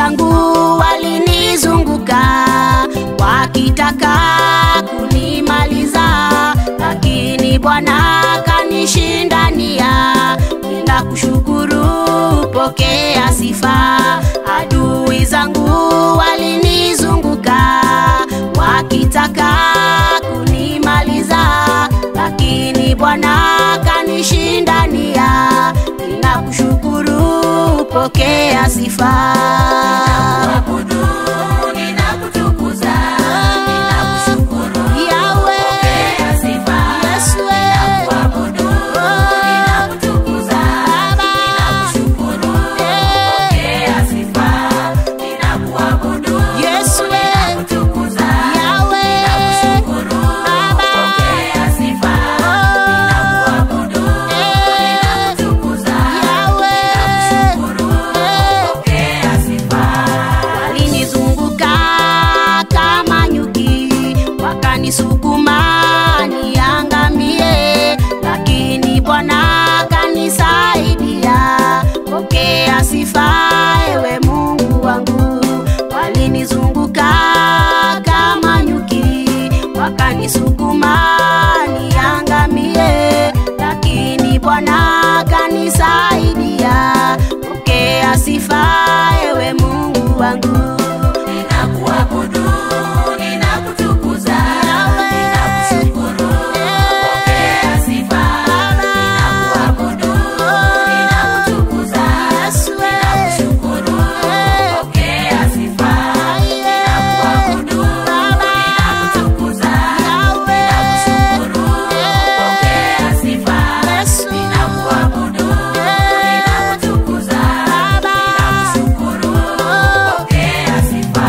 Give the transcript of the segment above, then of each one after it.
zangu walinizunguka wakitaka kunimaliza, lakini Bwana kanishindania. Ninakushukuru, pokea sifa. Adui zangu walinizunguka wakitaka kunimaliza, lakini Bwana kanishindania. Ninakushukuru, pokea sifa. Ninakuabudu, ninakutukuza, ninakushukuru, Yahweh, pokea sifa. Yesu, Ninakuabudu, ninakutukuza, ninakushukuru, pokea sifa. Ninakuabudu, Yesu, ninakutukuza, Yahweh, ninakushukuru, pokea sifa. Ninakuabudu, ninakutukuza, ninakushukuru, pokea sifa. walinizunguka kama nyuki, wakanisukuma niangamie, lakini Bwana kanisaidia. Pokea sifa, ewe Mungu wangu. Walinizunguka kama nyuki, wakanisukuma niangamie, lakini Bwana kanisaidia. Pokea sifa, ewe Mungu wangu. Ninakuabudu, ninakutukuza, ninakushukuru, pokea sifa. Ninakuabudu, ninakutukuza, ninakushukuru, pokea sifa. Ninakuabudu, ninakutukuza, ninakushukuru, pokea sifa. Ninakuabudu, ninakutukuza, ninakushukuru, pokea sifa.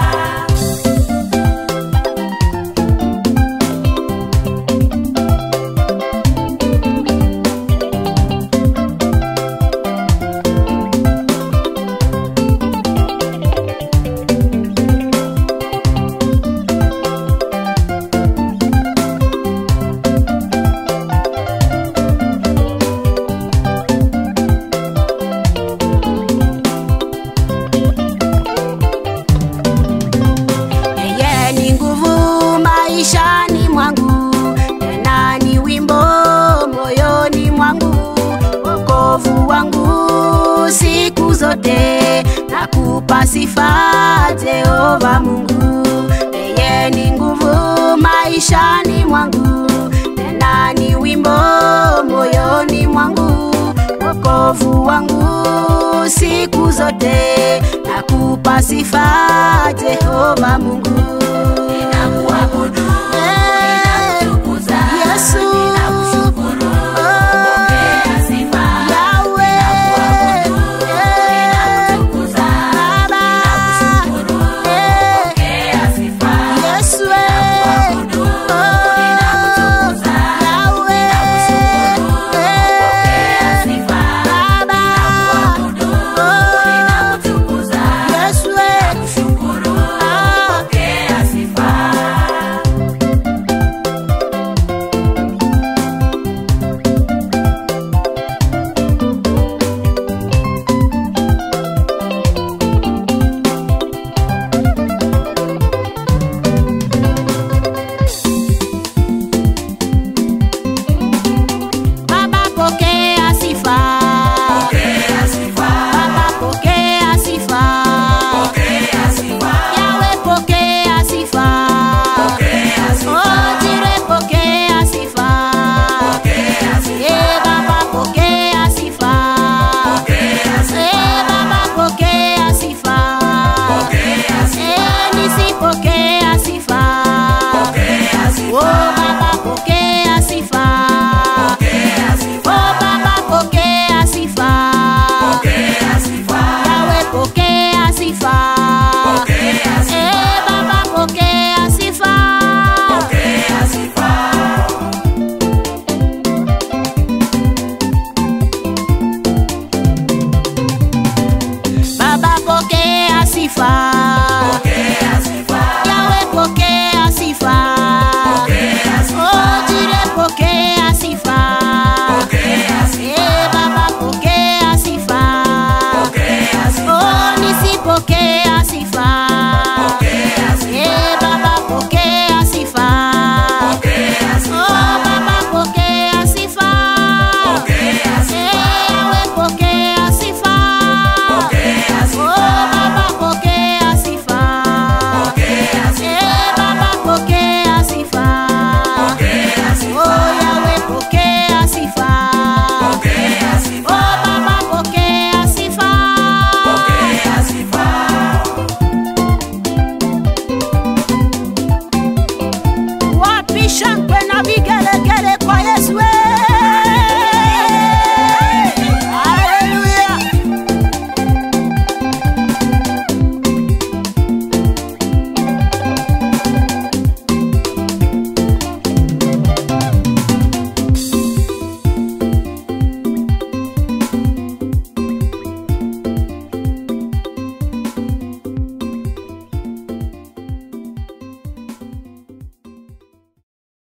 Yeye ni nguvu maishani mwangu, tena ni wimbo moyoni mwangu, wokovu wangu siku zote, nakupa sifa Jehova Mungu. Yeye ni nguvu maishani mwangu, tena ni wimbo moyoni mwangu, wokovu wangu siku zote, nakupa sifa Jehova Mungu. Ninakuabudu, ninakutukuza, Yesu. ninakushukuru, pokea sifa. Yahweh, Ninakuabudu, ninakutukuza, ninakushukuru, pokea sifa. Yesu, Ninakuabudu, ninakutukuza, ninakushukuru, pokea sifa. Ninakuabudu, ninakutukuza, Yesu, ninakushukuru, pokea sifa. Baba pokea sifa. Pokea sifa, Baba pokea sifa. pokea sifa, Yahweh pokea sifa. pokea sifa, Oh, Jireh pokea sifa. pokea sifa, Eh, Baba pokea sifa. pokea sifa, Eh, Baba pokea sifa. pokea sifa, Eh, nisipokea sifa. pokea sifa, Oh, Baba pokea sifa. pokea sifa, Oh, Baba pokea sifa. pokea sifa, Yahweh pokea sifa. pokea sifa, Eh, Baba pokea sifa. pokea sifa. Baba pokea sifa.